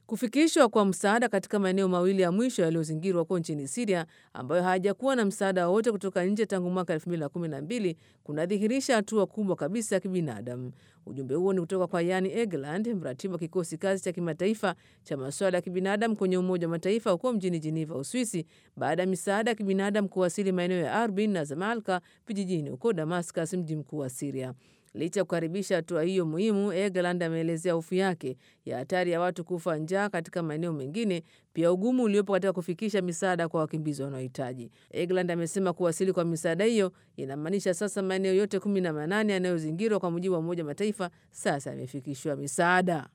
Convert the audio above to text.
Kufikishwa kwa msaada katika maeneo mawili ya mwisho yaliyozingirwa huko nchini Siria, ambayo hayajakuwa na msaada wowote kutoka nje tangu mwaka 2012 kunadhihirisha hatua kubwa kabisa ya kibinadamu. Ujumbe huo ni kutoka kwa Yani Egeland, mratibu wa kikosi kazi cha kimataifa cha masuala ya kibinadamu kwenye Umoja wa Mataifa huko mjini Jeneva, Uswisi, baada ya misaada ya kibinadamu kuwasili maeneo ya Arbin na Zamalka vijijini huko Damascus, mji mkuu wa Siria. Licha ya kukaribisha hatua hiyo muhimu, Egeland ameelezea hofu yake ya hatari ya watu kufa njaa katika maeneo mengine, pia ugumu uliopo katika kufikisha misaada kwa wakimbizi wanaohitaji. Egeland amesema kuwasili kwa misaada hiyo inamaanisha sasa maeneo yote kumi na manane yanayozingirwa kwa mujibu wa Umoja wa Mataifa sasa yamefikishiwa misaada.